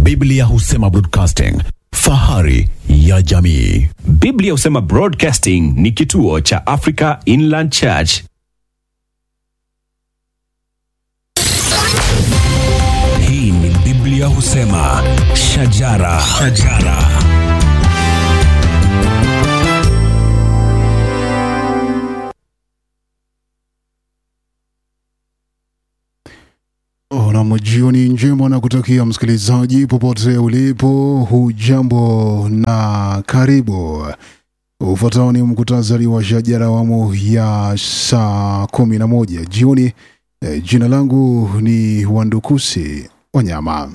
Biblia husema broadcasting, fahari ya jamii. Biblia husema Broadcasting ni kituo cha Africa Inland Church. Hii ni Biblia husema shajara, shajara. Nam, jioni njema na kutakia msikilizaji popote ulipo, hujambo na karibu. Ufuatao ni mkutasari wa shajara awamu ya saa kumi na moja jioni. E, jina langu ni Wandukusi Wanyama.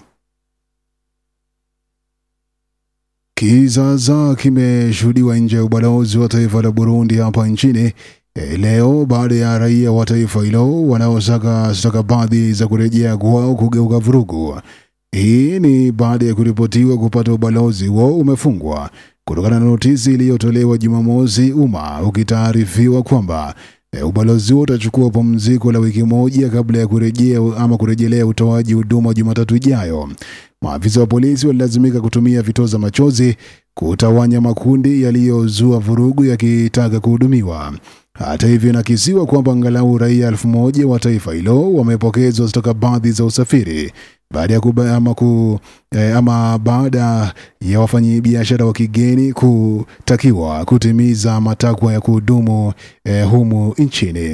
Kizaazaa kimeshuhudiwa nje ya ubalozi wa taifa la Burundi hapa nchini e, leo baada ya raia wa taifa hilo wanaosaka stakabadhi za kurejea kwao kugeuka vurugu. Hii ni baada ya kuripotiwa kupata ubalozi huo umefungwa kutokana na notisi iliyotolewa Jumamosi, umma ukitaarifiwa kwamba e, ubalozi huo utachukua pumziko la wiki moja kabla ya kurejea ama kurejelea utoaji huduma Jumatatu ijayo. Maafisa wa polisi walilazimika kutumia vitoza machozi kutawanya makundi yaliyozua vurugu yakitaka kuhudumiwa. Hata hivyo, inakisiwa kwamba angalau raia elfu moja wa taifa hilo wamepokezwa stakabadhi za usafiri baada ya kuba, ama, ku, eh, ama baada ya wafanyabiashara wa kigeni kutakiwa kutimiza matakwa ya kuhudumu eh, humu nchini.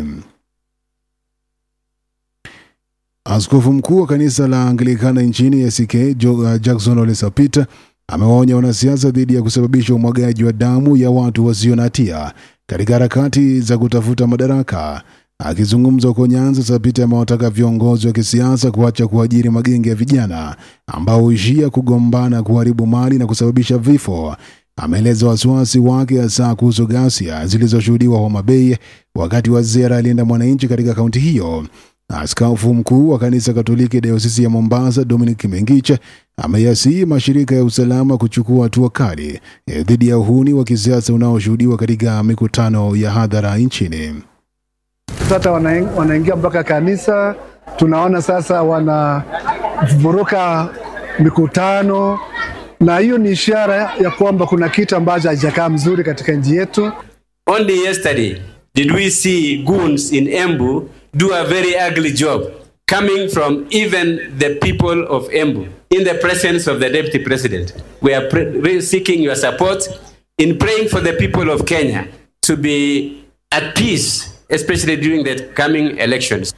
Askofu mkuu wa kanisa la Anglikana nchini ACK Jo- uh, Jackson Ole Sapit amewaonya wanasiasa dhidi ya kusababisha umwagaji wa damu ya watu wasio na hatia katika harakati za kutafuta madaraka. Akizungumza huko Nyanza, Sapit amewataka viongozi wa kisiasa kuacha kuajiri magenge ya vijana ambao huishia kugombana, kuharibu mali na kusababisha vifo. Ameeleza wasiwasi wake hasa kuhusu ghasia zilizoshuhudiwa Homa Bay wakati wa ziara alienda mwananchi katika kaunti hiyo. Askofu mkuu wa kanisa Katoliki dayosisi ya Mombasa Dominic Mengiche ameyasihi mashirika ya usalama kuchukua hatua kali eh, dhidi ya uhuni wa kisiasa unaoshuhudiwa katika mikutano ya hadhara nchini. Sasa wana- wanaingia mpaka kanisa, tunaona sasa wanavuruka mikutano, na hiyo ni ishara ya kwamba kuna kitu ambacho hakijakaa mzuri katika nchi yetu. Only yesterday did we see goons in Embu do a very ugly job coming from even the people of Embu in the presence of the deputy president. We are pre- re- seeking your support in praying for the people of Kenya to be at peace, especially during the coming elections.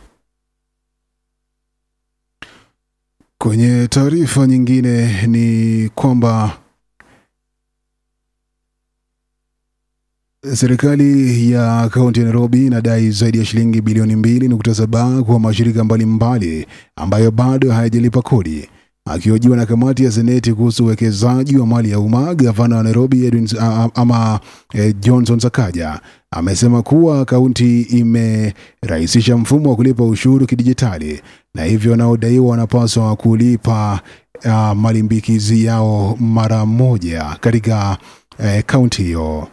Kwenye taarifa nyingine ni kwamba serikali ya kaunti ya Nairobi inadai zaidi ya shilingi bilioni mbili nukta saba kwa mashirika mbalimbali ambayo bado hayajalipa kodi. Akihojiwa na kamati ya seneti kuhusu uwekezaji wa mali ya umma, gavana wa Nairobi Edwin, a- a- ama eh, Johnson Sakaja amesema kuwa kaunti imerahisisha mfumo wa kulipa ushuru kidijitali na hivyo wanaodaiwa wanapaswa kulipa uh, malimbikizi yao mara moja katika eh, kaunti hiyo.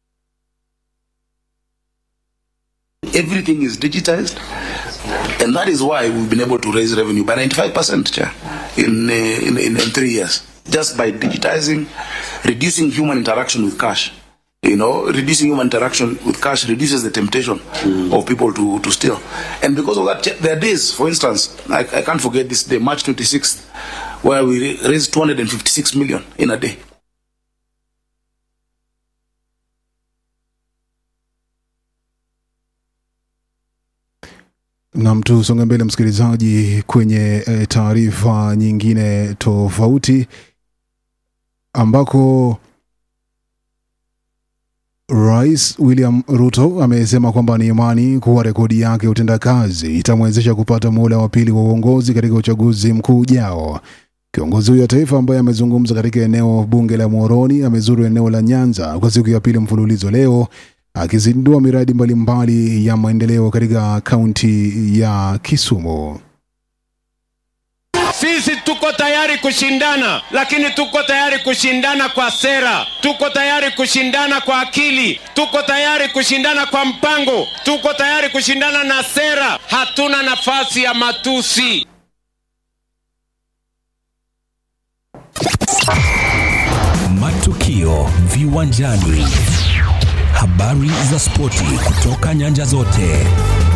everything is digitized and that is why we've been able to raise revenue by 95% Chair, in, uh, in, in, in three years just by digitizing reducing human interaction with cash you know reducing human interaction with cash reduces the temptation of people to, to steal and because of that Chair, there are days for instance I, I can't forget this day march 26th where we ra- raised 256 million in a day Nam, tusonge mbele msikilizaji, kwenye e, taarifa nyingine tofauti ambako Rais William Ruto amesema kwamba ni imani kuwa rekodi yake ya utendakazi itamwezesha kupata muhula wa pili wa uongozi katika uchaguzi mkuu ujao. Kiongozi huyo wa taifa ambaye amezungumza katika eneo bunge la Muhoroni amezuru eneo la Nyanza kwa siku ya pili mfululizo leo akizindua miradi mbalimbali ya maendeleo katika kaunti ya Kisumu. Sisi tuko tayari kushindana, lakini tuko tayari kushindana kwa sera, tuko tayari kushindana kwa akili, tuko tayari kushindana kwa mpango, tuko tayari kushindana na sera. Hatuna nafasi ya matusi. matukio viwanjani, habari za spoti kutoka nyanja zote.